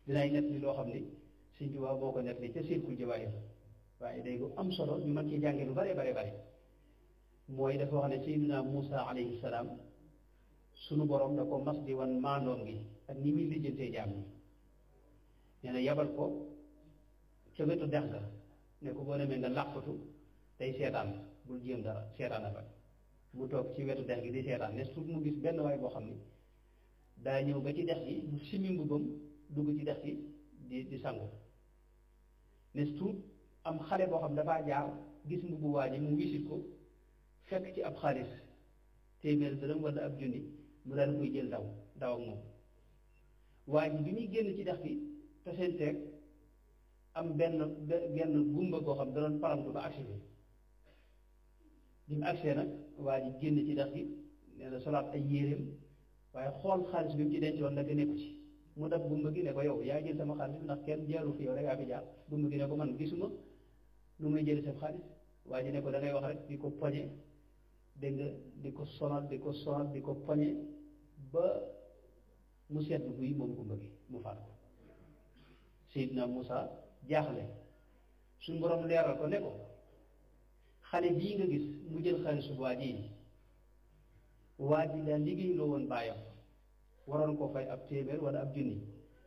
dinaay net li loo xam ni Sëñ Tuubaa boo ko net li ca Silkul Jawaahir waaye day lu am solo ñu mën ci jànge lu bare bare bare mooy dafa wax ne Seydina Muusa alayhi salaam sunu borom da ko mas di wan maandoom gi ak ni muy lijjantee jaam ñi nee na yabal ko ca wetu dex ga ne ko boo demee nga làqatu tey seetaan bul jéem dara seetaan na fa mu toog ci wetu dex gi di seetaan ne suuf mu gis benn waay boo xam ni daa ñëw ba ci dex gi mu simi mbubbam dugg ci dex gi di di sangu ne suuf am xale boo xam dafaa jaar gis mbubbu waa ji mu wisit ko fekk ci ab xaalis téeméer dërëm wala ab junni mu daal koy jël daw daw ak moom waa ji bi muy génn ci dex gi te seen teeg am benn benn gumba goo xam da doon paramtu ba agsi bi bi mu agsee nag waa ji génn ci dex gi nee na solaat ay yéreem waaye xool xaalis bi mu ci dencoon nag nekku ci mu dab gumba gi ne ko yow yaa jël sama xaalis ndax kenn jaaru fi yow rek yaa fi jaar gumba gi ne ko man gisuma nu muy jëli sa xaalis waa ji ne ko da ngay wax rek di ko poñe dégg nga di ko sonal di ko sonal di ko poñe ba mu seetlu buy moom gumba gi mu faat ko Seydina Moussa jaaxle suñu borom leeral ko ne ko xale bii nga gis mu jël xaalisu waa ji waa ji daal liggéey loo woon bàyyam waroon koo fay ab téeméer wala ab junni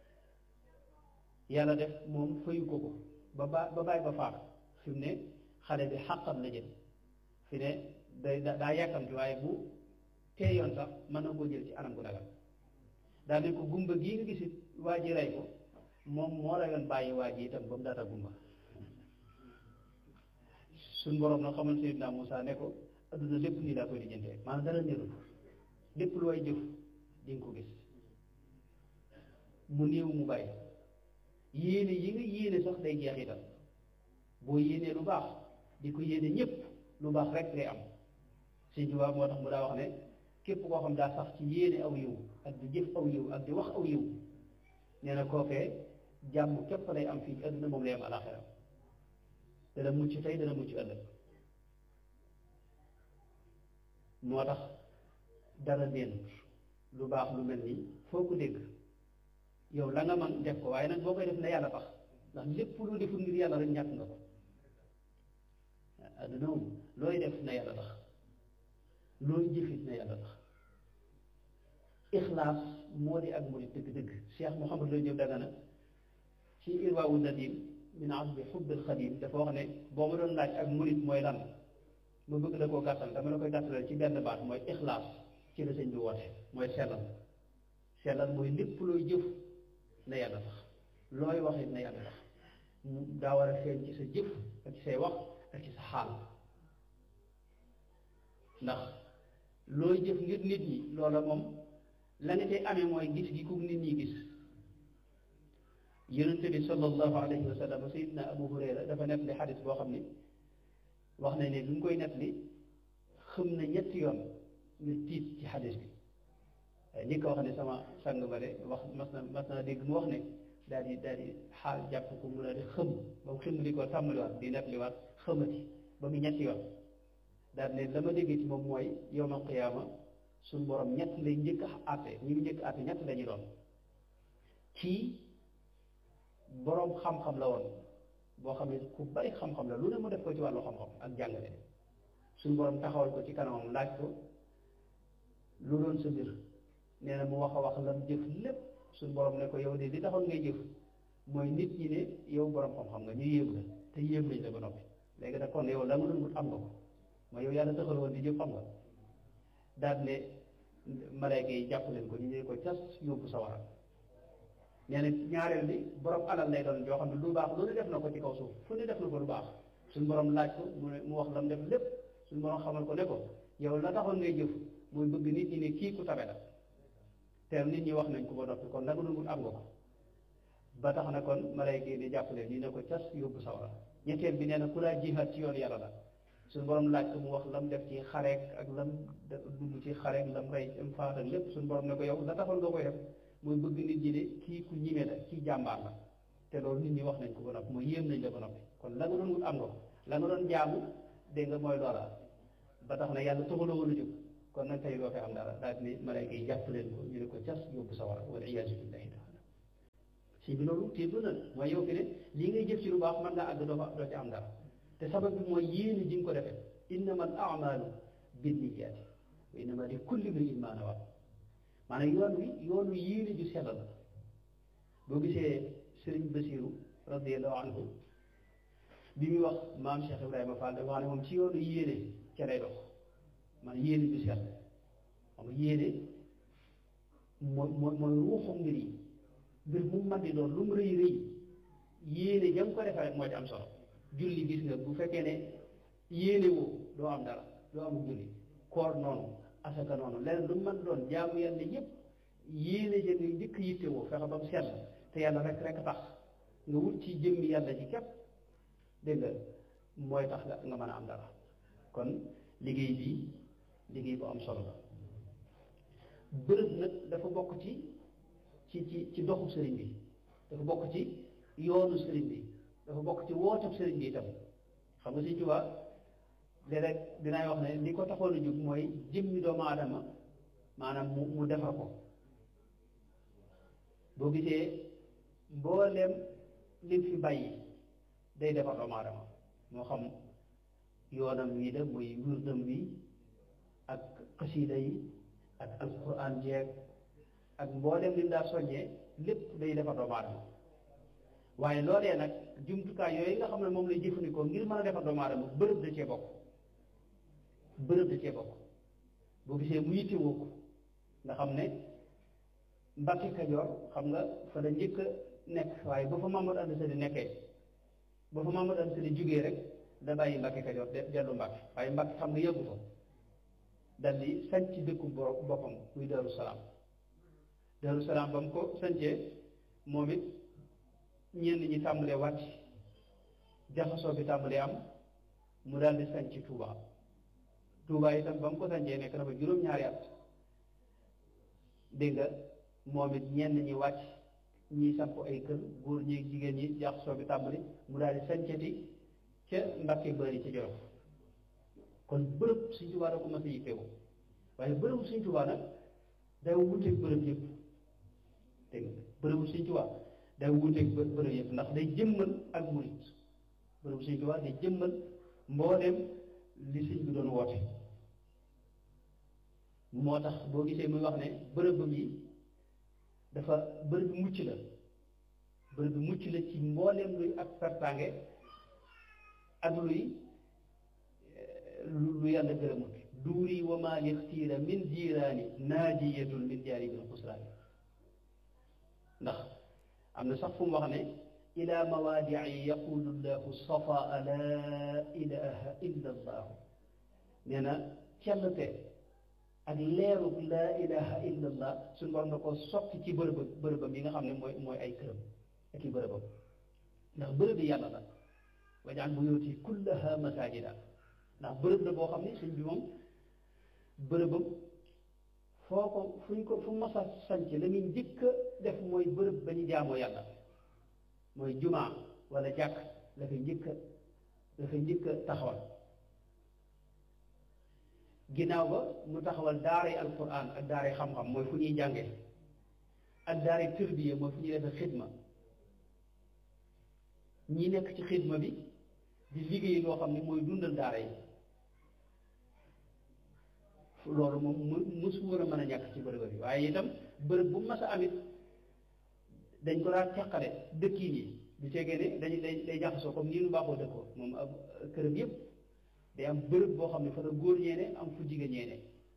yàlla def moom fayu ko ko ba ba ba bàyyi ba faat fi mu ne xale bi xàqam la jël fi ne day daa yàkkamti waaye bu teeyoon sax mën na koo jël ci anam gu dagal daal ne ko gumba gii nga gisit waa ji rey ko moom moo rayoon bàyyi waa ji itam ba mu daata gumba suñ boroom na xamal Seydina Moussa ne ko adduna lépp nii laa koy lijjantee maanaam dara nérul lépp lu way jëf di nga ko gis mu néew mu bàyyi yéene yi nga yéene sax day jeexital boo yéenee lu baax di ko yéene ñëpp lu baax rek ngay am Sëñ Tuubaa moo tax mu daa wax ne képp koo xam daa sax ci yéene aw yiw ak di jëf aw yiw ak di wax aw yiw nee na kookee jàmm képp lay am fii ci àdduna moom lay am alaxira dana mucc tey dana mucc ëllëg moo tax dara neenut lu baax lu mel nii foo ko dégg yow la nga man def ko waaye nag boo koy def na yàlla tax ndax lépp loo deful ngir yàlla rek ñàkk nga ko adduna moom looy def na yàlla tax looy jëfit na yàlla tax ixlaas moo di ak murid dëgg-dëgg Cheikh Mouhamadou Lamine Diop Dagana ci irwaawu nadim min asbi xubbil xadim dafa wax ne boo ma doon laaj ak murid mooy lan ma bëgg la koo gàttal dama la koy gàttalal ci benn baat mooy ixlaas ci la sëñ bi woote mooy sellal sellal mooy lépp looy jëf na yàlla tax looy wax it na yàlla tax daa war a feeñ ci sa jëf ak ci say wax ak ci sa xaal ndax looy jëf ngir nit ñi loola moom la nga cay amee mooy gis gi ku nit ñi gis yonente bi sallallahu alayhi wa sallam sayidna abu hurayra dafa nett li xadis boo xam ni wax nañ ne bi mu koy nett li xëm na ñetti yoon ngir tiit ci xadis bi ñi ko wax ne sama sang ba de wax mas na mas naa dégg mu wax ne daal di daal di xaal jàpp ko mu daal di xëm ba mu xëm li ko tàmmaliwaat di nett liwaat xëmati ba mu ñetti yoon daal ne la ma déggee ci moom mooy yowmal qiyaama suñu borom ñett lay njëkk a àtte ñi mu njëkk àtte ñett lañuy doon kii boroom xam-xam la woon boo xam ne ku bari xam-xam la lu ne mu def ko ci wàllu xam-xam ak jàngale suñu borom taxawal ko ci kanamam laaj ko lu doon sa mbir nee na mu wax a wax lam jëf lépp suñu borom ne ko yow de li taxoon ngay jëf mooy nit ñi ne yow borom xam-xam nga ñu yéem la te yéem nañ la ba noppi léegi nag kon yow la nga doon wut am nga ko mooy yow yàlla taxal woon di jëf xam nga daal ne malayka yi jàpp leen ko ñu ne ko cas yóbbu sawara nee na ñaareel bi borom alal lay doon joo xam ne lu baax lu ne def na ko ci kaw suuf fu ne def na ko lu baax suñu borom laaj ko mu ne mu wax lam def lépp suñu borom xamal ko ne ko yow la taxoon ngay jëf mooy bëgg nit ñi ne kii ku tabe la te nit ñi wax nañ ko ba noppi kon la nga doon wut am nga ko ba tax na kon malayka yi di jàpp leen ñu ne ko cas yóbbu sawara ñetteel bi nee na ku laa jihaat ci yoon yàlla la suñu borom laaj ko mu wax lam def ci xareek ak lam dugg ci xareek lam rey am faat ak lépp suñu borom ne ko yow la taxoon nga koy def mooy bëgg nit ñi ne kii ku ñime la kii jàmbaar la te loolu nit ñi wax nañ ko ba noppi mooy yéem nañ la ba noppi kon la nga doon wut am nga ko la nga doon jaamu dégg nga mooy loola ba tax na yàlla taxuloo woon a jóg kon nag tey doo fi am dara daal ni malayka yi jàpp leen ko ñu ne ko cas yóbbu sawara wala iyaasu billahi taala si bi loolu tiitu na mooy yow fi ne lii ngay jëf ci lu baax mën ngaa àgg doo fa doo ci am dara te sabab bi mooy yéene ji nga ko defee innama al amalu binniyaati wa innama li kulli imri'in maa nawaa maanaam yoon wi yoon wi yéene ju sell la boo gisee sëriñ Basiru radiyallahu anhu bi muy wax maam Cheikh Ibrahima Fall dafa wax ne moom ci yoonu yéene ca lay dox man yéene ju sell xam nga yéene mooy mooy mooy ruuxu mbir yi mbir mu man di doon lu mu rëy rëy yéene ja nga ko defee rek moo ci am solo julli gis nga bu fekkee ne yéene woo doo am dara doo am julli koor noonu asaka noonu leneen lu mu mën doon jaamu yàlla yépp yéene ja nga njëkk yitte woo fexe ba mu sell te yàlla rek rek tax nga wut ci jëmmi yàlla ci képp dégg nga mooy tax nga nga mën a am dara kon liggéey bi liggéey bu am solo la bërëb nag dafa bokk ci ci ci ci doxu sëriñ bi dafa bokk ci yoonu sëriñ bi dafa bokk ci wootab sëriñ bi itam xam nga Sëriñ Tuubaa léeg-léeg dinaay wax ne li ko taxoon a jóg mooy jëmmi doomu aadama maanaam mu mu defar ko boo gisee mbooleem lim fi bàyyi day defar doomu aadama moo xam yoonam wii da muy wirdam wi ak xasiida yi ak alquran jeeg ak mboolem li mu daa soññee lépp day defar doomu aadama waaye loolee nag jumtukaay yooyu nga xam ne moom lay jëfandikoo ngir mën a defar doomu aadama bërëb da cee bokk bërëb da cee bokk boo gisee mu yittewoo ko nga xam ne Mbàkke Kajoor xam nga fa la njëkk a nekk waaye ba fa Mamadou Anta Sali nekkee ba fa Mamadou Anta Sali jógee rek da bàyyi Mbàkke Kajoor de dellu Mbàkke waaye Mbàkke xam nga yëggu fa dal di sanc dëkku boppam muy Daaru Salaam Daaru Salaam ba mu ko sancee moom it ñenn ñi tàmbalee wàcc jaxasoo bi tàmbalee am mu daal di sanc Touba Touba itam ba mu ko sancee nekk na fa juróom-ñaari at dégg nga moom it ñenn ñi wàcc ñi samp ay kër góor ñi jigéen ñi jaxasoo bi tàmbali mu daal di sancati ca Mbàkke Bari ca Jolof kon bërëb Sëñ Tuubaa da ko mas a yittewoo waaye bërëbu Sëñ Tuubaa nag day wuteeg bërëb yëpp dégg nga bërëbu Sëñ Tuubaa day wuteeg bërëb yëpp ndax day jëmmal ak murit bërëbu Sëñ Tuubaa day jëmmal mbooleem li sëñ bi doon woote moo tax boo gisee muy wax ne bërëb bi dafa bërëb bi mucc la bërëb bi mucc la ci mbooleem luy ak pertange ak luy lu yàlla gërëmut duuri wa maa lixtiira min jiiraani naajiyatun min jaari bil xusraani ndax am na sax fu mu wax ne ila mawaadii yaqulu llahu safaa laa ilaha illa allahu nee na cellte ak leerug laa ilaha illa allah suñu borom da ko sotti ci bërëb bërëbam yi nga xam ne mooy mooy ay këram ak i bërëbam ndax bërëb bi yàlla la wajal buyuti kullaha masajida ndax bërëb la boo xam ne sëñ bi moom bërëbam foo ko fuñ ko fu masa sanc la muy njëkk a def mooy bërëb ba ñu jaamoo yàlla mooy jumaa wala jàkk la fay njëkk a la fay njëkk a taxawal ginnaaw ba mu taxawal daaray alquran ak daaray xam-xam mooy fu ñuy jànge ak daaray tërbiya mooy fu ñuy defee xidma ñi nekk ci xidma bi di liggéey loo xam ne mooy dundal daara yi loolu moom mu musu war a mën a ñàkk ci bërëb bi waaye itam bërëb bu mas a amit dañ ko daan teqale dëkkiin yi du tegee ne dañu day day jaxasoo comme nii nu baaxoo dëkkoo moom ab këram yépp day am bërëb boo xam ne fa la góor ñeene am fu jigéen ñeene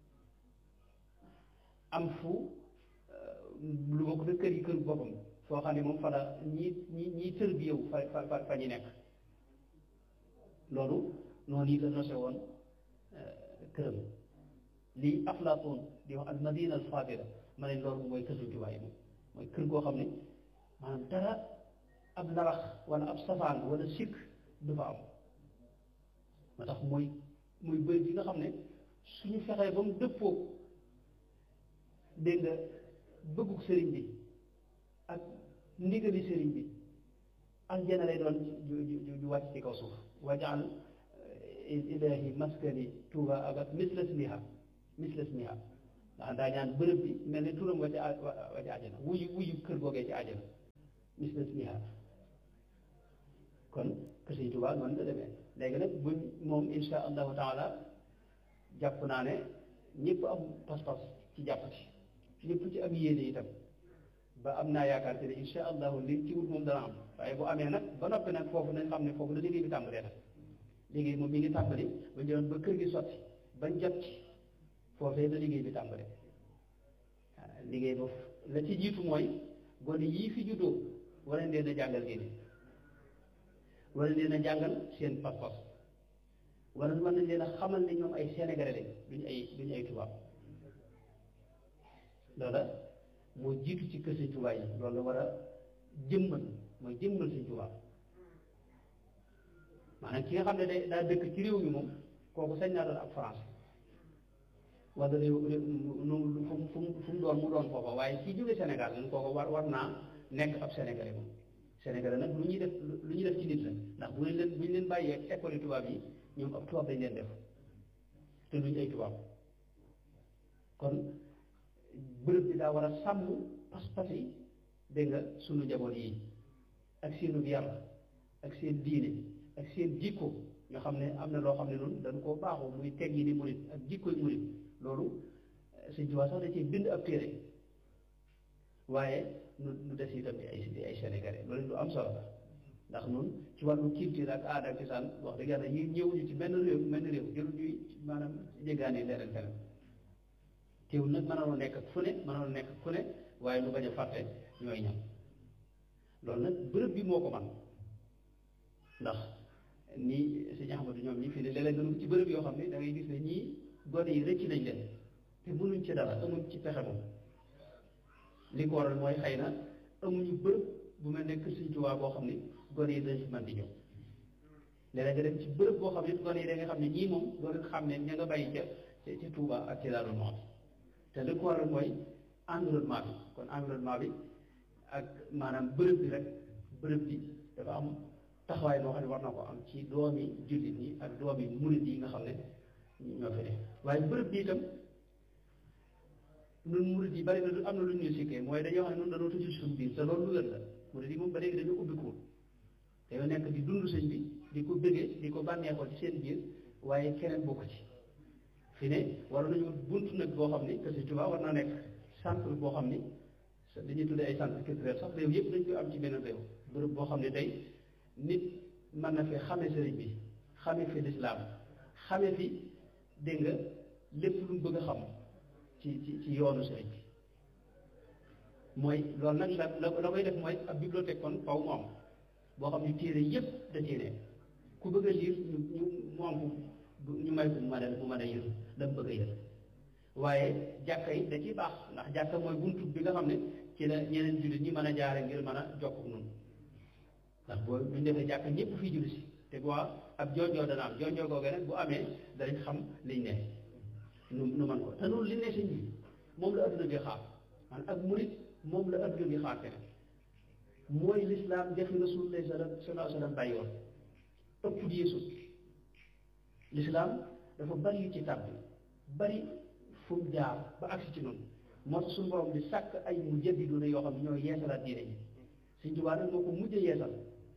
am fu lu bokk da kër yi kër boppam foo xam ne moom fa la ñi ñi ñi tër bi yow fa fa fa ñu nekk loolu noonu yi la nose woon këram lii Aflaatoon di wax al madina al fadila ma ne loolu mooy kër Sëñ Tuubaa yi moom mooy kër goo xam ne maanaam dara ab narax wala ab safaan wala sikk du fa am moo tax mooy muy bëri bi nga xam ne suñu fexee ba mu dëppoo dégg nga bëggug sëriñ bi ak ndigali sëriñ bi aljana lay doon ju ju ju wàcc ci kaw suuf wajaal ilahi maskani tuuba abat mislasmiha mislasmiha ndax daa ñaan bërëb bi mel ne turam wa ci wa ci àjjana wuyu wuyu kër googee ci àjjana misla ismiha kon que Sëñ Tuubaa noonu la demee léegi nag buñ moom insha allahu taala jàpp naa ne ñëpp am pas-pas ci jàpp ci ñëpp ci am yéene itam ba am naa yaakaar te ne insha allahu li ci wut moom dana am waaye bu amee nag ba noppi nag foofu nañ xam ne foofu la liggéey bi tàmbalee nag liggéey moom mi ngi tàmbali ba ñëwoon ba kër gi sotti bañ jot ci foofee la liggéey bi tàmbale liggéey boobu la ci jiitu mooy gone yii fi juddoo wala leen a jàngal diine wala leen a jàngal seen pas-pas wala mën nañ leen a xamal ne ñoom ay sénégalais lañ duñu ay duñu ay tubaab loola moo jiitu ci kër Sëñ Tuubaa yi loolu la war a jëmmal mooy jëmmal Sëñ Tuubaa maanaam ki nga xam ne day daa dëkk ci réew mi moom kooku sañ naa doon ab France wala réew nu fu mu fu mu doon mu doon foofa waaye ci jóge Sénégal moom kooku war war naa nekk ab sénégalais moom sénégalais nag lu ñuy def lu ñuy def ci nit la ndax bu ñu leen bu ñu leen bàyyee école tubaab yi ñoom ab tubaab dañ leen def te duñ ay tubaab kon bërëb bi daa war a sàmm pas-pas yi dégg nga sunu njaboot yi ak seenu yar ak seen diine ak seen jikko nga xam ne am na loo xam ne noonu dañ koo baaxoo muy teg yi di murit ak jikkoy murit loolu Sëñ Tuubaa sax da cee bind ab téere waaye nu nu des itam di ay di ay sénégalais loolu lu am solo la ndax nun ci wàllu culture ak aada ak cosaan wax dëgg yàlla yi ñëwuñu ci benn réew benn réew jëlu ñuy maanaam jéggaani leneen feneen teewul nag mënoon nekk fu ne mënoon nekk fu ne waaye lu bañ a fàtte ñooy ñam loolu nag bërëb bi moo ko man ndax nii sëñ Ahmadu ñoom ñi fi ne léeg-léeg nga ci bërëb yoo xam ne da ngay gis ne ñii gone yi rëcc nañ leen te mënuñ ci dara amuñ ci pexe moom li ko waral mooy xëy na amuñu bërëb bu mel ne kër Sëñ Tuubaa boo xam ne gone yi dañ fi mën di ñëw léeg-léeg nga dem ci bërëb boo xam ne gone yi da nga xam ne ñii moom doo leen xam ne ña nga bàyyi ca ci Tuuba ak ci Daaru Muxti te li ko waral mooy environnement bi kon environnement bi ak maanaam bërëb bi rek bërëb bi dafa am taxawaay boo xam ne war na ko am ci doomi jullit ñi ak doomi murit yi nga xam ne ñoo fi ne waaye bërëb bi itam ñun murit yi bari na lu am na lu ñu sikkee mooy dañoo xam ne ñun dañoo tëju suñu biir te loolu lu wér la murit yi moom ba léegi dañoo ubbikuwul dañoo nekk di dund sëñ bi di ko bëggee di ko bànneexoo ci seen biir waaye keneen bokk ci fi ne war nañu bunt nag boo xam ni que Sëñ Tuubaa war naa nekk centre boo xam ni dañuy tuddee ay centre culturel sax réew yëpp dañ koy am ci benn réew bërëb boo xam ne tey nit mën na fi xame sëriñ bi xame fi lislaam xame fi dégg nga lépp lu mu bëgg a xam ci ci ci yoonu sëriñ bi mooy loolu nag la la koy def mooy ab bibliothèque kon faw mu am boo xam ne téere yëpp da téere ku bëgg a liir ñu ñu mu am ñu may ko mu mën a mu mën a yër la mu bëgg a yër waaye jàkka yi da ciy baax ndax jàkka mooy buntu bi nga xam ne ci la ñeneen jullit ñi mën a jaare ngir mën a jokk noonu ndax boo bu ñu defee jàkka ñëpp fii julli si te bu ab jonjoo dana am jonjoo googee nag bu amee danañ xam liñ ne nu nu man ko te noonu li ne sëñ bi moom la adduna bi xaar man ak murit moom la adduna bi xaar fene mooy lislaam defi rasulullah sallallahu alayhi wa sallam bàyyi woon ëpp di yeesu lislaam dafa bari yu ci tàbbi bari fu mu jaar ba agsi ci noonu moo tax suñu borom di sàkk ay mu jaddiduuna yoo xam ne ñoo yeesalaat diine ji Sëñ Tuubaa nag moo ko mujj yeesal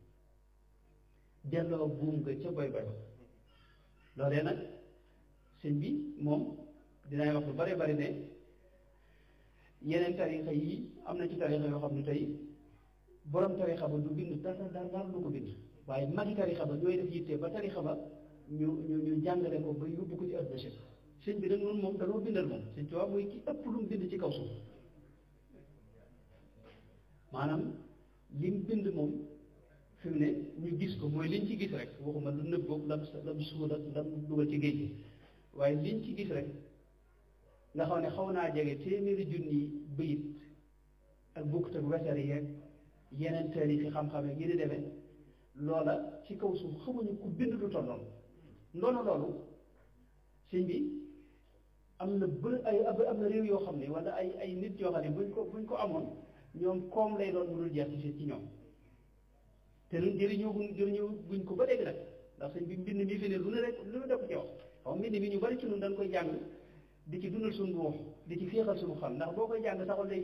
delloo buum nga ca boy boy loolee nag sëñ bi moom dinaay wax lu bari bari ne yeneen tarixa yi am na ci tarixa yoo xam ne tey borom tarixa ba du bind dara dara dara du ko bind waaye magi tarixa ba ñooy def yitte ba tarixa ba ñu ñu ñu jàngale ko ba yóbbu ko ci àdduna si sëñ bi nag noonu moom danoo bindal moom sëñ Tuubaa mooy ki ëpp lu mu bind ci kaw suuf maanaam li mu bind moom fi mu ne ñu gis ko mooy liñ ci gis rek waxuma lu nëb boog lam lam suul ak lam dugal ci géej gi waaye liñ ci gis rek nga xam ne xaw naa jege téeméeri junni bëyit ak bukkut ak wesar yeeg yeneen teel fi xam-xam yi di demee loola ci kaw suuf xamuñu ku bind lu toll noonu ndono loolu sëñ bi am na bë ay am na réew yoo xam ne wala ay ay nit yoo xam ne buñ ko buñ ko amoon ñoom koom lay doon mu dul jeex ci ci ñoom te ñun jëriñoo buñ jëriñoo buñ ko ba léegi nag ndax sëñ bi mbind mi fi ne lu ne rek lu ne def ci wax xaw mbind mi ñu bari ci ñun dañ koy jàng di ci dundal suñu ruux di ci féexal suñu xol ndax boo koy jàng saxol day féex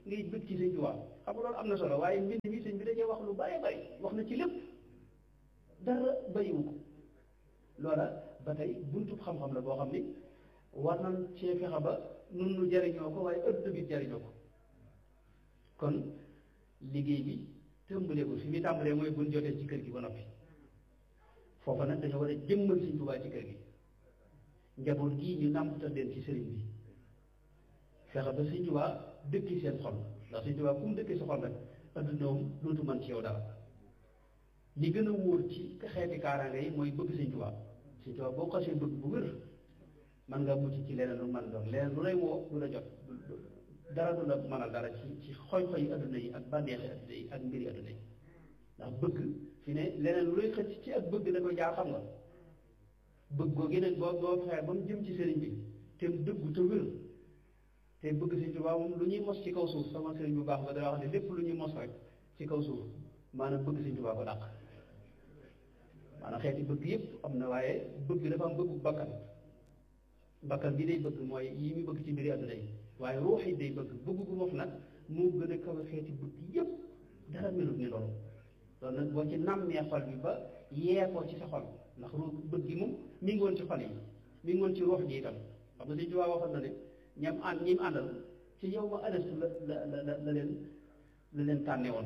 ngay bëgg ci sëñ Tuubaa xam nga loolu am na solo waaye mbind mi sëñ bi dajee wax lu bari bari wax na ci lépp dara bayiwu ko loola ba tey buntu xam-xam la boo xam ni war nañ cee fexe ba nun nu jariñoo ko waaye ëdd bi jariñoo ko kon liggéey bi tëmbalegul fi muy tàmbalee mooy buñ jotee ci kër gi ba noppi foofa nag dañoo war a jëmmal sëñ Tuubaa ci kër gi njaboot gii ñu nàmpatal leen ci sëriñ bi fexe ba sëñ Tuubaa dëkki seen xol ndax sëñ Tuubaa ku mu dëkki sa xol rek adduna moom dootu mën ci yow dara li gën a wóor ci xeeti kaaraange yi mooy bëgg sëñ Tuubaa sëñ Tuubaa boo xasee bëgg bu wér man nga mucc ci leneen lu mën doon leneen lu lay woo du la jot dara du la mënal dara ci ci xoy-xoy adduna yi ak bànneexi adduna yi ak mbiri adduna yi ndax bëgg fi ne leneen lu lay xëcc ci ak bëgg da koy jaar xam nga bëgg googu nag boo boo fexee ba mu jëm ci sëriñ bi te mu dëggu te wér te bëgg sëriñ Tuubaa moom lu ñuy mos ci kaw suuf sama sëriñ bu baax ba dana wax ne lépp lu ñuy mos rek ci kaw suuf maanaam bëgg sëriñ Tuubaa ko dàq maanaam xeeti bëgg yépp am na waaye bëgg dafa am bëggu bakkan bakkan bi day bëgg mooy yi muy bëgg ci mbiri àdduna yi waaye ruux yi day bëgg bëgg gu moom nag moo gën a kawe xeeti bëgg yépp dara melut ni loolu loolu nag boo ci nàmmee xol bi ba yee ko ci sa xol ndax ruux bëgg gi moom mi ngi woon ci xol yi mi ngi woon ci ruux ji itam xam nga Sëñ Tuubaa waxoon na ne ñam ànd ñi mu àndal ci yow ma adastu la la la la leen la leen tànne woon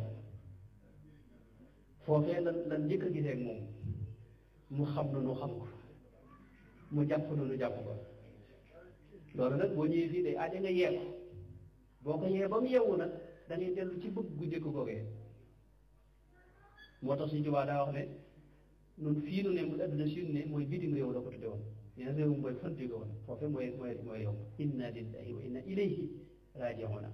foofee lan lan njëkk a gisee ak moom mu xam na nu xam ko mu jàpp na nu jàpp ko loolu nag boo ñëwee fii day aaja nga yee ko boo ko yee ba mu yeewu nag da ngay dellu ci bëgg gu njëkk googee moo tax Sëñ Tuubaa daa wax ne nun fii nu ne mu adduna si nu ne mooy bitim réew la ko tudde woon nee na réew mooy fan jóge woon foofe mooy mooy mooy yow inna lillahi wa inna ilayhi raaji'uuna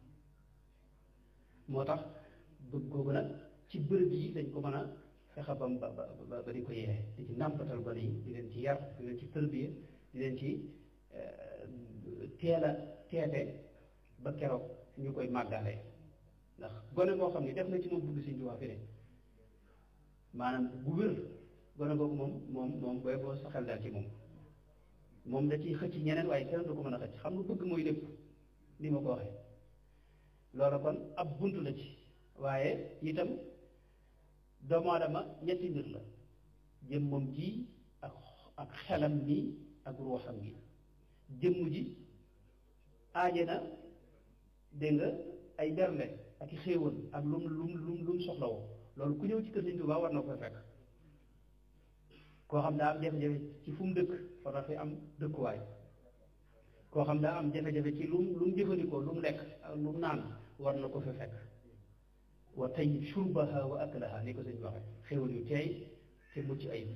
moo tax bëgg googu nag ci bërëb yi dañ ko mën a fexe ba ba ba ba di ko yee di ci nàmpatal ba yi di leen ci yar di leen ci tërbiye di leen ci teel a teete ba keroog ñu koy màggale ndax gone boo xam ne def na ci moom bëgg Sëñ Tuubaa fi ne maanaam bu wér gone googu moom moom moom booy boo sa xel daal ci moom moom da ciy xëcc ñeneen waaye kenn du ko mën a xëcc xam nga bëgg mooy lépp ni ma ko waxee loolu kon ab bunt la ci waaye itam doomu aadama ñetti mbir la jëmmam ji ak ak xelam mi ak ruuxam gi jëmm ji aaje na dégg nga ay bernde ak i xéewal ak lum lum lum lum soxlawoo loolu ku ñëw ci kër Sëñ Tuubaa war na koy fekk koo xam daa am jafe-jafe ci fu mu dëkk war na fi am dëkkuwaay koo xam daa am jafe-jafe ci lu mu lu mu jëfandikoo lu mu lekk ak lu mu naan war na ko fi fekk wa tayyib shurbaha wa aklaha ni ko sëñ waxe xéwal yu teey te mucc ayib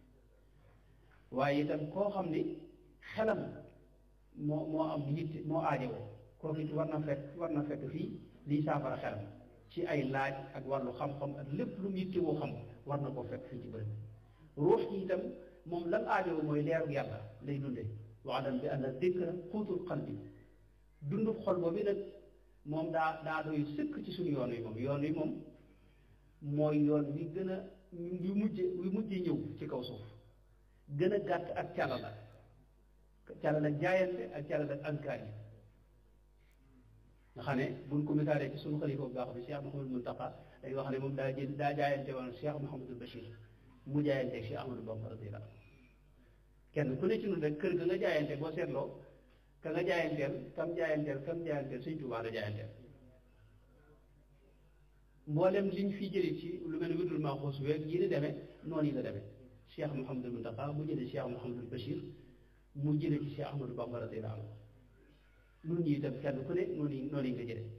waaye itam koo xam ni xelam moo moo am yitte moo aajowoo kooku it war na fekk war na fekk fii liy saafara xelam ci ay laaj ak wàllu xam-xam ak lépp lu mu yitte woo xam war na koo fekk fii ci bërëb ruux yi itam moom lan aajowoo mooy leeru yàlla lay dunde waxdam bi ànd dikra xuutul qalbi dundu xol boobu nag moom daa daa doy sëkk ci suñu yoon wi moom yoon wi moom mooy yoon wi gën a wi mujje wi mujje ñëw ci kaw suuf gën a gàtt ak calala calala jaayante ak calala ankaar yi nga xam ne buñ ko misaalee ci suñu xalifa bu baax bi Cheikh Mouhamadou Mountakha dañ wax ne moom daa jël daa jaayante woon Cheikh Mouhamadou Bachir mu jaayante ak Cheikh Ahmadou Bamba radiyallahu kenn ku ne ci ñun rek kër ga nga jaayante boo seetloo ka nga jaayanteel kam jaayanteel kam jaayanteel Sëñ Tuubaa la jaayanteel mboolem liñ fi jëlee ci lu mel ne wirdul Maaxuus weeg yi ni demee noonu yi la demee Cheikh Mouhamadou Mountakha mu jëlee Cheikh Mouhamadou Bachir mu jëlee ci Cheikh Ahmadou Bamba radiyallahu anhu nun ñi itam kenn ku ne noonu yi noonu yi nga jëlee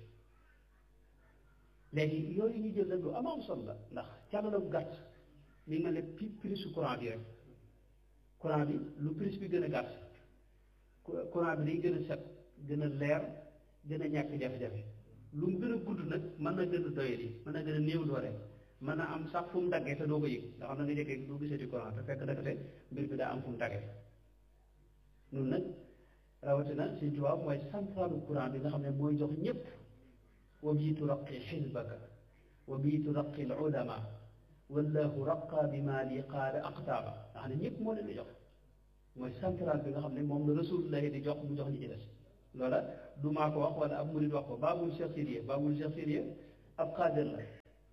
léegi yooyu ñu jël nag lu am am solo la ndax càlla bu gàtt mi ngi mel ne pi prix su courant bi rek courant bi lu prix bi gën a gàtt courant bi day gën a set gën a leer gën a ñàkk jafe-jafe lu mu gën a gudd nag mën na gën a doyadi mën na gën a néew doole mën na am sax fu mu daggee te doo ko yëg nga xam ne nga jëkkee doo gisati courant te fekk dakate mbir bi daa am fu mu daggee nun nag rawatina Sëñ Tuubaa mooy centralu courant bi nga xam ne mooy jox ñëpp wa bii turaqi xisbaka wa bii turaqi al ulama wallahu raqa bi ma li qaala aqtaaba nga xam ne ñëpp moo leen di jox mooy central bi nga xam ne moom la rasulullah di jox mu jox ñi ci des loola du maa ko wax wala ab murid wax ko baabul Cheikh Sidiya baabul Cheikh Sidiya ab xaadir la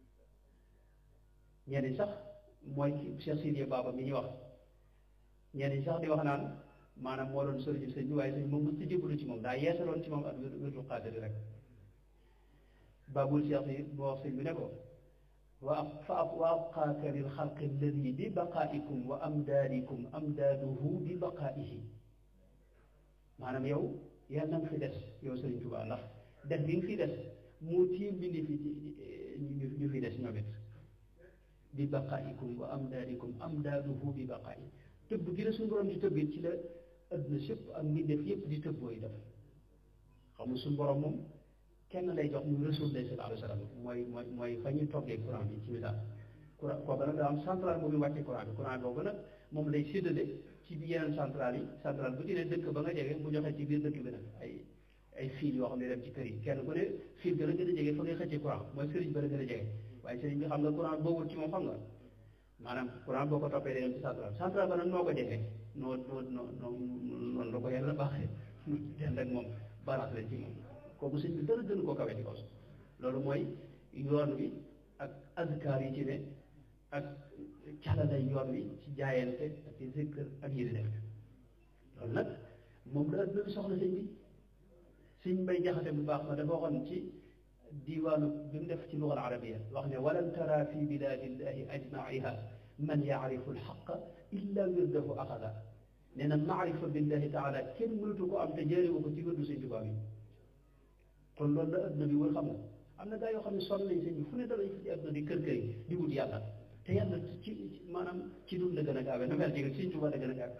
ñenn sax mooy Cheikh Sidiya baaba mi ñuy wax ñenn sax di wax naan maanaam moo doon sëriñu sëñ bi waaye sëñ moom mos ci jébbalu ci moom daa yeesaloon ci moom ak wérdu xaadir rek baabul Cheikh si moo wax sëñ bi ne ko wa fa wa abqaaka lil xalqi alladi bi baqaaikum wa amdaadikum amdaaduhu bi baqaaihi maanaam yow yal na nga fi des yow Sëriñ Tuubaa ndax def bi nga fi des moo tiim bindi fi ci ñu fi des ñoom it bi baqaaikum wa amdaadikum amdaaduhu bi baqaa'i tëbb gi la suñu borom di tëbbit ci la adduna sépp ak mbindeef yépp di tëbb booy def xam nga suñu borom moom kenn lay jox muy Rasulullah sallallahu alayhi wa sallam mooy mooy mooy fa ñuy toggee courant bi ci misaal courant kooku nag daa am centrale boobu wàccee courant bi courant boobu nag moom lay séddale ci bi yeneen centrale yi centrale bu ci ne dëkk ba nga jege mu joxe ci biir dëkk bi nag ay ay fil yoo xam ne dem ci kër yi kenn ku ne fil gën a gën a jege fa ngay xëccee courant mooy sëriñ ba la gën a jege waaye sëriñ bi xam nga courant boobu ci moom xam nga maanaam courant boo ko toppee day dem ci centrale centrale ba nag noo ko jege noo noo noo noo noonu la ko yàlla baaxee den rek moom balance la ci moom kooku sëñ bi dara gën koo kawe ci kaw loolu mooy yoon wi ak azkar yi ci ne ak calalay yoon wi ci jaayante ak ci zikr ak yi di def loolu nag moom la adduna bi soxla sëñ bi sëñ bay jaxate bu baax ma dafa waxoon ci diwaanu bi mu def ci lugal arabia wax ne walan tara fi biladillahi ajmaiha man yaarifu alxaqa illa wirdahu axada nee na maarifa billahi taala kenn mënatu ko am te jëriwu ko ci wirdu sëñ Tuubaa bi kon loolu la adduna bi wër xam nga am na gaa yoo xam ne sonn nañ sëñ bi fu ne dalañ fi ci adduna di kër kër yi di wut yàlla te yàlla ci maanaam ci dund la gën a gaawee na mel ni sëñ Tuubaa la gën a gaawee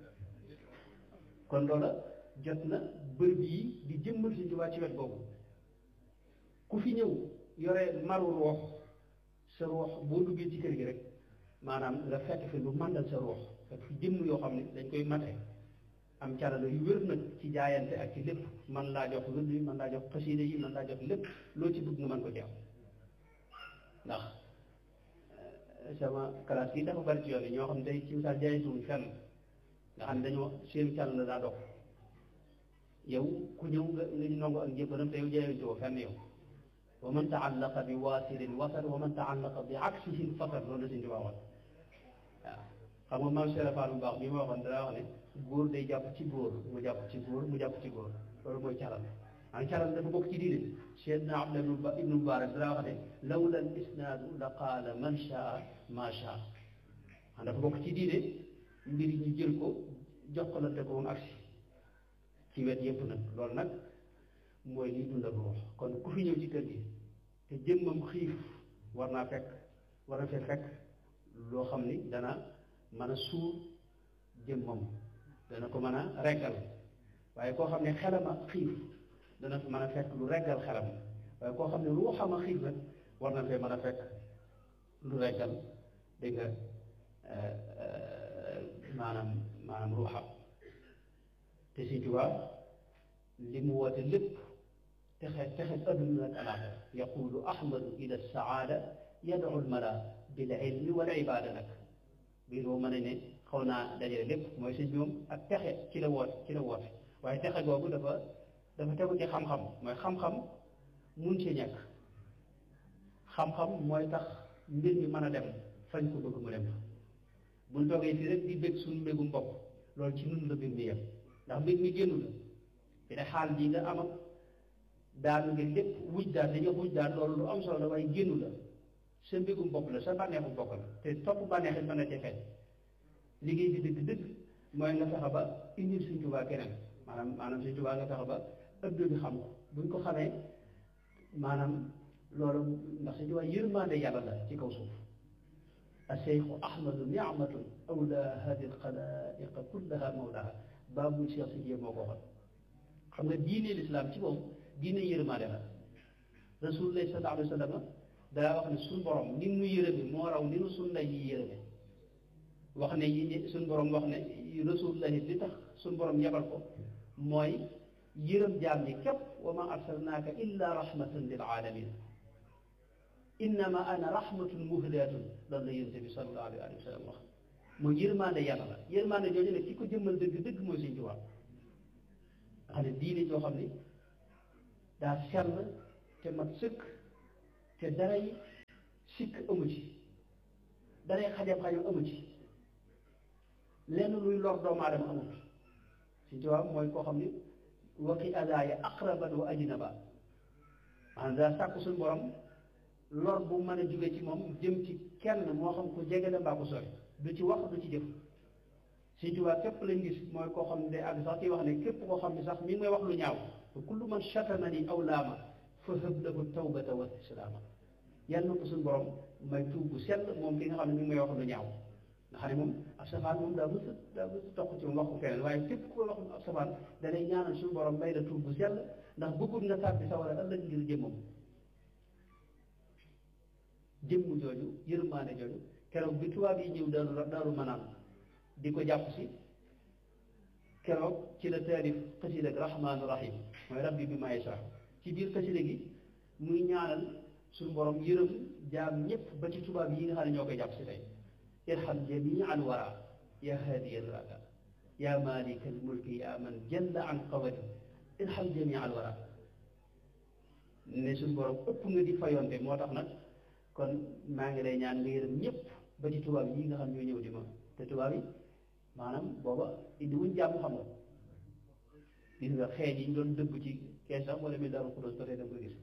kon loola jot na bërëb yi di jëmmal sëñ Tuubaa ci wet boobu ku fi ñëw yore maru roox sa roox boo duggee ci kër gi rek maanaam nga fekk fi lu màndal sa roox fekk fi jëmm yoo xam ne dañ koy mate am carala yu wér nag ci jaayante ak ci lépp man laa jox wërd yi man laa jox xasiida yi man laa jox lépp loo ci bëgg nga mën ko jeex ndax sama classe yi dafa bari ci yoon yi ñoo xam ne tey ci misaal jaayituwuñ fenn nga xam ne dañoo seen càll la daa dox yow ku ñëw nga nga nongo ak njëbbanam te yow jaayituwoo fenn yow wa man taallaqa bi waasirin wasar wa man taallaqa bi aksihin fasar loolu la suñu tubaab waaw xam nga maam Cheikh Fall bu baax bi ma waxoon dana wax ne góor day jàpp ci góor mu jàpp ci góor mu jàpp ci góor loolu mooy calal an calal dafa bokk ci diine Seydina Abdullah ibnu Mubarak dana wax ne lawla al isnaadu la qaala man shaa ma shaa an dafa bokk ci diine mbir yi ñu jël ko jokkalante ko moom agsi ci wet yépp nag loolu nag mooy liy dundal ruux kon ku fi ñëw ci kër gi te jëmmam xiif war naa fekk war na fee fekk loo xam ni dana mën a suur jëmmam dana ko mën a reggal waaye koo xam ne xelam a xiif dana fi mën a fekk lu reggal xelam waaye koo xam ne ruuxam a xiif nag war na fee mën a fekk lu reggal dégg nga maanaam maanaam ruuxam te si Tuubaa li mu woote lépp texe texe adduna ak alaaxira yaqulu ahmadu ila saada yadu lmala bil ilmi wal ibada nag biir boo mën a ne xaw naa dajale lépp mooy sëñ bi moom ak texe ci la woote ci la woote waaye texe googu dafa dafa tegu ci xam-xam mooy xam-xam mun ci ñàkk xam-xam mooy tax mbir mi mën a dem fañ ko bëgg mu dem fa buñ toogee fii rek di bég suñu mbégum bopp loolu ci nun la mbir mi yem ndax mbir mi génnu la fi ne xaal ji nga am ak daanu nga lépp wuj daan dañu wuj daan loolu lu am solo la waaye génnu la sa mbégum bopp la sa bànneexu bopp la te topp bànneex it mën na ci feeñ liggéey bi dëgg dëgg mooy nga fexe ba indil Sëñ Tuubaa keneen maanaam maanaam Sëñ Tuubaa nga fexe ba ëpp bi xam ko buñ ko xamee maanaam loolu ndax Sëñ Tuubaa yërmande yàlla la ci kaw suuf aseyxu ahmadu niamatun awla hadi alxalaiqa kullaha mawlaha baabu Cheikh si moo ko waxoon xam nga diine lislaam ci moom diine yërmande la rasulullah sallallahu alayhi wa sallam daa wax ne suñ borom ni nu yërëme moo raw ni nu suñ ndey yi yërëme wax ne yi suñ borom wax ne rasulullah li tax suñ borom yebal ko mooy yërëm jaam ñi képp wa ma arsalnaaka illa rahmatan lil alamin innama ana rahmatun muhdatun loolu la yonent bi sallallahu alayhi wa sallam wax mooy yërmande yàlla la yërmande jooju nag ki ko jëmmal dëgg dëgg mooy Sëñ Tuubaa nga xam ne diine joo xam ne daa sell te mat sëkk te daray sikk amu ci daray xajam-xajam amu ci lenn luy lor doomu aadama amut si tubaab mooy koo xam ne waqi adaaya aqraban wa ajnaba maanaam daa sàkk suñu borom lor bu mën a jóge ci moom jëm ci kenn moo xam ko jege la mbaa ko sori du ci wax du ci jëf si tubaab képp lañ gis mooy koo xam ne day àgg sax kii wax ne képp koo xam ne sax mi ngi may wax lu ñaaw fa kullu man shatamani aw laama fa hëb lahu tawbata wa islaama yàlla na ko suñu borom may tuub bu sell moom ki nga xam ne mi ngi may wax lu ñaaw nga xam ne moom ab safaan moom daa mës a daa mës a toq ci moom wax ko feneen waaye képp ku wax ab safaan da lay ñaanal suñu borom may la tuub bu sell ndax bëggul nga tàbbi sa war a ëllëg ngir jëmmam jëmm jooju yërmaane jooju keroog bi tubaab yi ñëw daaru daaru manaan di ko jàpp si keroog ci la taarif xasida ak rahmaanu rahim mooy rabbi bi may sax ci biir xasida gi muy ñaanal suñu borom yërëm jaam ñëpp ba ci tubaab yi nga xam ne ñoo koy jàpp si tey irham jamii al wara ya haadiya al rada ya malika al mulki ya man jalla an qawadi irham jamii al wara ne suñu borom ëpp nga di fayonte moo tax nag kon maa ngi lay ñaan nga yërëm ñëpp ba ci tubaab yi nga xam ñoo ñëw di ma te tubaab yi maanaam booba indi wuñ jàmm xam nga gis nga xeej yi ñu doon dëbb ci kees sax wala mi daaru xuloos ba tey da nga ko gis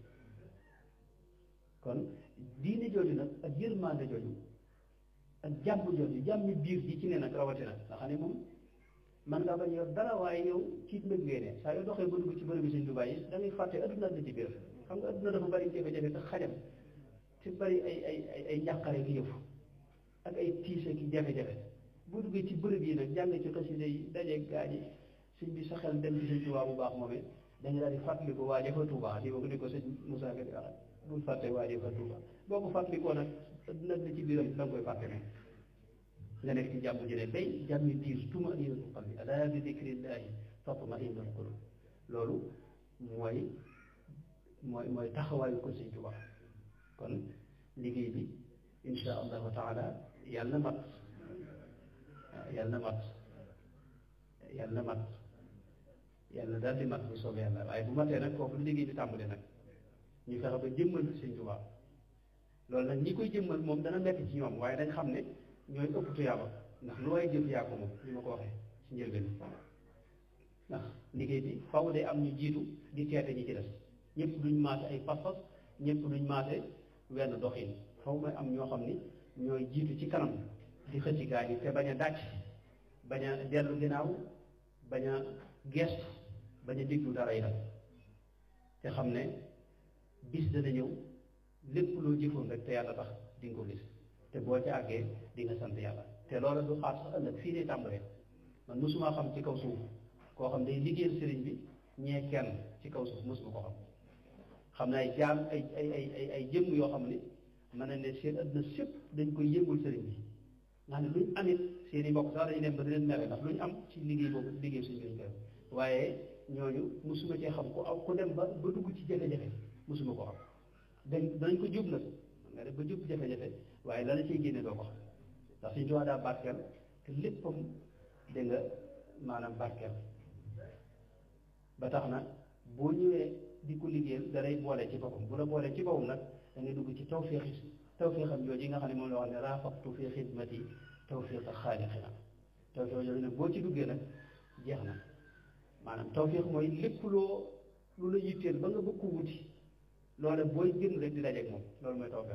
kon diine jooju nag ak yërmande jooju ak jàmm jooju jàmmi biir ji ci ne nag rawatina nga xam ne moom man nga bañ yor dara waaye yow ci mbëg ngay ne saa yoo doxee ba dugg ci bërëb bi Sëñ Tuubaa yi da ngay fàtte adduna la ci biir xam nga adduna dafa bari jafe-jafe te xajam te bari ay ay ay ay njàqare ki yëfu ak ay tiise ki jafe-jafe boo duggee ci bërëb yi nag jàng ci xasida yi dajeeg gaa yi sëñ bi sa xel dem ci Sëñ Tuubaa bu baax moomee da nga daal di fàttaliku waaje fa Tuubaa di ko di ko sëñ Moussa Ka di wax bul fàtte waaje fa Tuubaa boo ko fàttalikoo nag adduna la ci biiram da nga koy fàtte moom nga nekk ci jàmm ji ne day jàmmi biir tuma inatu qalbi alaa bi dikrillahi tatma innul qulub loolu mooy mooy mooy taxawaayu ko Sëñ Tuubaa kon liggéey bi insha allahu taala yàlla na mat yàlla na mat yàlla na mat yàlla daal di mat bu soobee yàlla waaye bu matee nag foofu liggéey bi tàmbali nag ñu fexe ba jëmmal Sëñ Tuubaa loolu nag ñi koy jëmmal moom dana metti ci ñoom waaye dañ xam ne ñooy ëpp tuyaaba ndax lu way jëf yaa ko moom li ma ko waxee ci njëlbeen ndax liggéey bi faw day am ñu jiitu di teete ñi ci des ñëpp duñ maase ay pas-pas ñëpp duñ maase wenn doxin faw may am ñoo xam ni ñooy jiitu ci kanam di xëcc gaa yi te bañ a dàcc bañ a dellu ginnaaw bañ a gestu bañ a déglu dara yi te xam ne bis dana ñëw lépp loo jëfoon rek te yàlla tax di nga ko gis te boo ca àggee di nga sant yàlla te loola du xaar sax ëllëg fii lay tàmbalee man mosuma xam ci kaw suuf koo xam day liggéeyal sëriñ bi ñee kenn ci kaw suuf mosuma ko xam xam ne ay jaam ay ay ay ay ay jëmm yoo xam ne mën na ne seen àdduna sépp dañ koy yëngul sëriñ bi nga xam ne luñ amit seen i mbokk sax dañu dem ba di leen mere ndax luñ am ci liggéey boobu liggéey suñu lañ koy waaye ñooñu mosuma cee xam ku aw ku dem ba ba dugg ci jafe-jafe mosuma ko xam dañ danañ ko jub nag nga def ba jub jafe-jafe waaye la la ciy génne doo ko xam ndax suñu tuwaa daa barkeel te léppam dégg nga maanaam barkeel ba tax na boo ñëwee di ko liggéeyal da lay boole ci boppam bu la boolee ci boppam nag da ngay dugg ci tawféexi tawféexam jooju yi nga xam ne moom la wax ne raafaqtu fi xidmati tawféexa xaaliqina tawféex jooju nag boo ci duggee nag jeex na maanaam tawféex mooy lépp loo lu la yitteel ba nga bëgg ko wuti loolu booy génn rek di dajeeg moom loolu mooy tawféex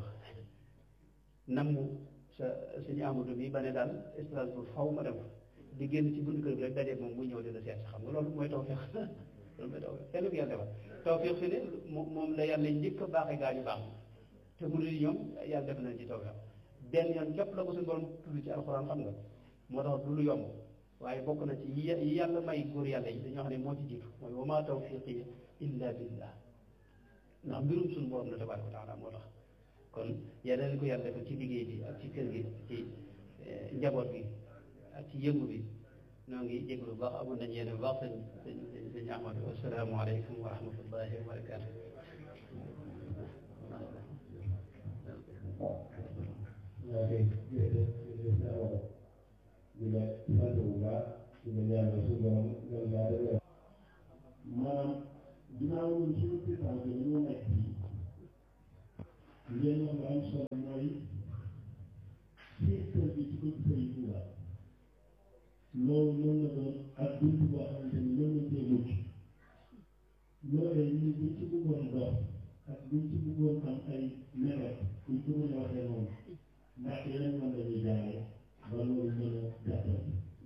namm sa suñu amadou bi ba ne daal Strasbourg faw ma dem di génn ci buntu kër bi rek dajeeg moom muy ñëw di la seet xam nga loolu mooy tawféex loolu mooy tawféex kenn ku yàlla defal tawféex fi ne moom la yàlla njëkk a baaxee gaa ñu baax te mu di ñoom yàlla def nañ ci tawféex benn yoon képp la ko suñu borom tudd ci alxuraan xam nga moo tax du lu yomb waaye bokk na ci yi yàlla may góor yàlla yi dañoo xam ne moo ci jiitu mooy wa maa tawfiqi illa billah ndax mbirum suñu borom la tabaaraka wa taala moo tax kon yàlla na ko yàlla defal ci liggéey bi ak ci kër gi ci njaboot bi ak ci yëngu bi noo ngi jéglu bu baax amoon nañu yéen bu baax sëñ sëñ sëñ Ahmadu asalaamaaleykum wa rahmatullahi wa barakaatu ñaa koy jërëjëf jërëjëf naa wax di la sant bu baax di la ñaanal suñu borom gën laa def ginnaaw ñun suñu président bi dañoo nekk fii ngeen wax lu am solo mooy secteur bi ci bëgg Sëriñ Tuuba loolu mën na doon ak dund boo xamante ni mën na cee mucc loolee ñun buñ ci bëggoon dox ak buñ ci bëggoon am ay mébét buñ ko mën a waxee noonu ndax yeneen mën nañu jaare ba loolu mën a jàppale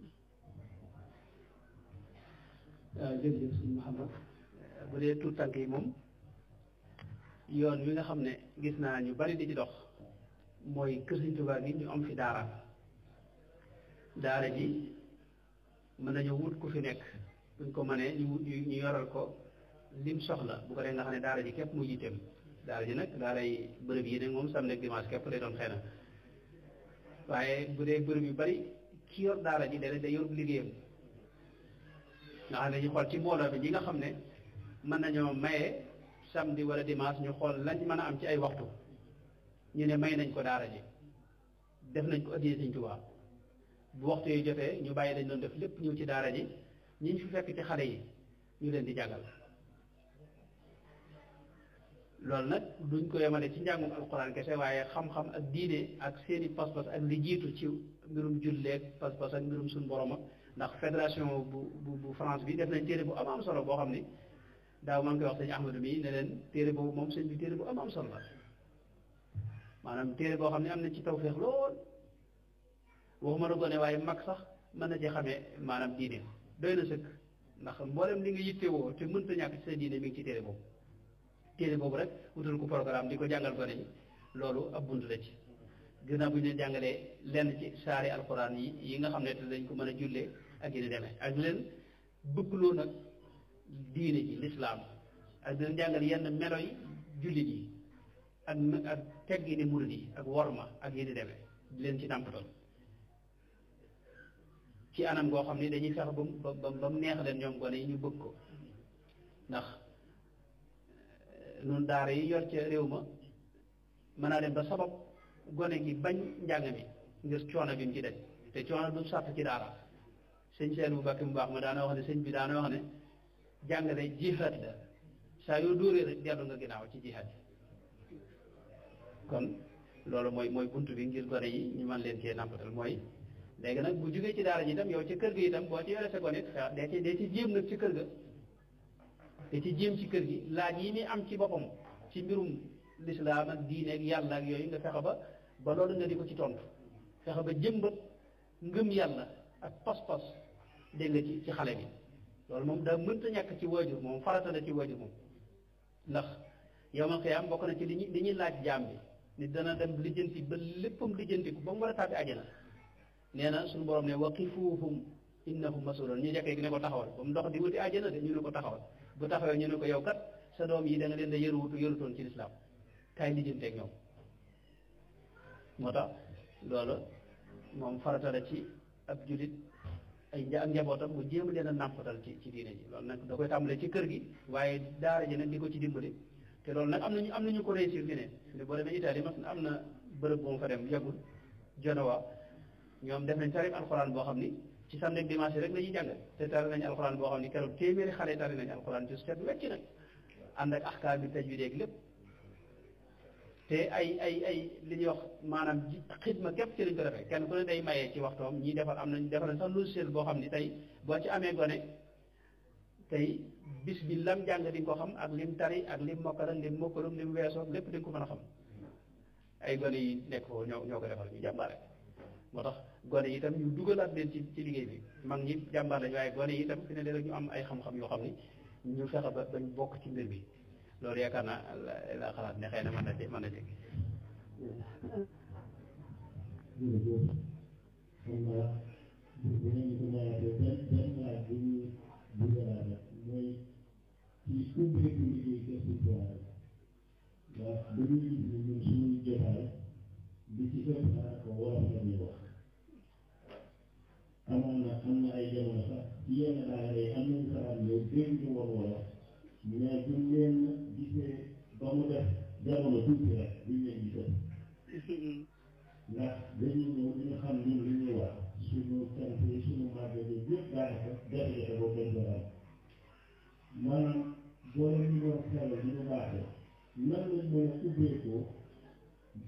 waaw jërëjëf sëñ Mouhamad bu dee tuut tànk yi moom yoon wi nga xam ne gis naa ñu bari di ci dox mooy kër Sëñ Tuubaa gi ñu am fi daara daara ji mën nañu wut ku fi nekk buñ ko mënee ñu wut ñu yoral ko lim soxla bu ko dee nga xam ne daara ji képp mu yitteem daara ji nag daaray bërëb yi ne moom samedi ak dimanche képp lay doon xëy na waaye bu dee bërëb yu bari ki yor daara ji day day yor liggéeyam nga xam ne ñu xool ci mbooloo bi ñi nga xam ne mën nañoo maye samedi wala dimanche ñu xool lañ mën a am ci ay waxtu ñu ne may nañ ko daara ji def nañ ko addiyee Sëñ Tuubaa bu waxtu yi jotee ñu bàyyi dañ doon def lépp ñëw ci daara ji ñi ñu fi fekk ci xale yi ñu leen di jàngal loolu nag duñ ko yemale ci njàngum alxuraan kese waaye xam-xam ak diine ak seeni pas-pas ak li jiitu ci mbirum julleeg pas-pas ak mbirum suñu borom ak ndax fédération bu bu bu France bi def nañ téere bu am am solo boo xam ni daaw maa ngi koy wax sëñ Ahmadou mi ne leen téere boobu moom sëñ bi téere bu am am solo la maanaam téere boo xam ne am na ci tawféex lool waxuma la gone waaye mag sax mën na ci xamee maanaam diine doy na sëkk ndax mboolem li nga yittewoo te mënta ñàkk ci sa diine mi ngi ci téere boobu téere boobu rek wutal ko programme di ko jàngal gone yi loolu ab bunt la ci ginnaaw bu ñu leen jàngalee lenn ci saari alxuraan yi yi nga xam ne te dañ ko mën a jullee ak yi ni demee ak leen bëggloo nag diine ji lislaam ak di leen jàngal yenn melo yi jullit yi ak ak teggi ni murid yi ak worma ak yi ni demee di leen ci nàmpatal ci anam goo xam ne dañuy fexe ba mu ba ba mu neex leen ñoom gone yi ñu bëgg ko ndax nun daara yi yor ca réew ma mën naa dem ba sabab gone gi bañ njàng mi ngir coono bi mu ci daj te coono du sàtt ci daara sëñ seen bu bakki mu baax ma daana wax ne sëñ bi daana wax ne jàngale jihaad la saa yoo dóoree rek dellu nga ginnaaw ci jihaad kon loolu mooy mooy bunt bi ngir gone yi ñu mën leen cee nampatal mooy léegi nag bu jógee ci daara ji itam yow ci kër gi itam boo ci yore sa gone it dee ci dee ci jéem nag ci kër ga te ci jéem ci kër gi laaj yi muy am ci boppam ci mbirum lislaam ak diine ak yàlla ak yooyu nga fexe ba ba loolu nga di ko ci tontu fexe ba jëmbat ngëm yàlla ak pas-pas dégg nga ci ci xale bi loolu moom daa mënta ñàkk ci waajur moom farata la ci waajur moom ndax yow ma xiyaam bokk na ci li ñuy li ñuy laaj jaam bi nit dana dem lijjanti ba léppam lijjantiku ba mu war a tàbbi àjjana nee na suñu borom ne waqifuuhum innahum mas'uluun ñu jekkee gi ne ko taxawal ba mu dox di wuti àjjana de ñu ne ko taxawal bu taxawee ñu ne ko yow kat sa doom yi da nga leen da yëruwutu yërutoon ci lislaam kaay lijjanteeg ñoom moo tax loolu moom farata la ci ab julit ay nja ak njabootam mu jéem leen a nàmpatal ci ci diine ji loolu nag da koy tàmbalee ci kër gi waaye daara ji nag di ko ci dimbali te loolu nag am nañu am nañu ko réussir fi ne ne boo demee Italie mas am na bërëb bu ma fa dem yàggul Genoa ñoom def nañ tarif alxuraan boo xam ni ci samedi ak dimanche rek la ñuy jàng te tari nañ alxuraan boo xam ni keroog téeméeri xale tari nañ alxuraan ci set wecc nag ànd ak axkaam bi tajwiid ak lépp te ay ay ay li ñuy wax maanaam ji xidma képp ci lañ ko defee kenn ku ne day mayee ci waxtoom ñii defal am nañ defal sax logiciel boo xam ni tey boo ci amee gone tey bis bi lam jàng di nga ko xam ak lim tari ak lim mokkal ak lim mokkalum lim weesoo lépp di nga ko mën a xam ay gone yi nekk foofu ñoo ñoo ko defal ñu jàmbaare moo tax gone yi itam ñu dugalaat leen ci ci liggéey bi mag ñi jàmbaar lañ waaye gone yi itam fi ne léeg ñu am ay xam-xam yoo xam ni ñu fexe ba bañ bokk ci mbir bi loolu yaakaar naa la xalaat ne xëy na mën na ci mën na ci jërëjëf xam naa bu ngeen ko laajee benn benn laaj bu ñu bëgg a laaj mooy ci ubbeeku liggéey kër si toile ndax dañuy gis ne ñun suñuy jotaay bi ci ëpp daanaka wolof la ñuy wax amoon na am na ay jamono sax ci yenn daara yi am nañu xalaat yow dégg ñu woon wolof mais buñ leen gisee ba mu def jamono tuuti rek buñ leen gisee ndax dañuy ñëw ñu xam ñun li ñuy wax suñu cant yi suñu màggal yi yëpp daanaka jafe-jafe boobu lañ ko am maanaam boole ñu doon xelal di ñu baaxee nan lañ mën a ubbeekoo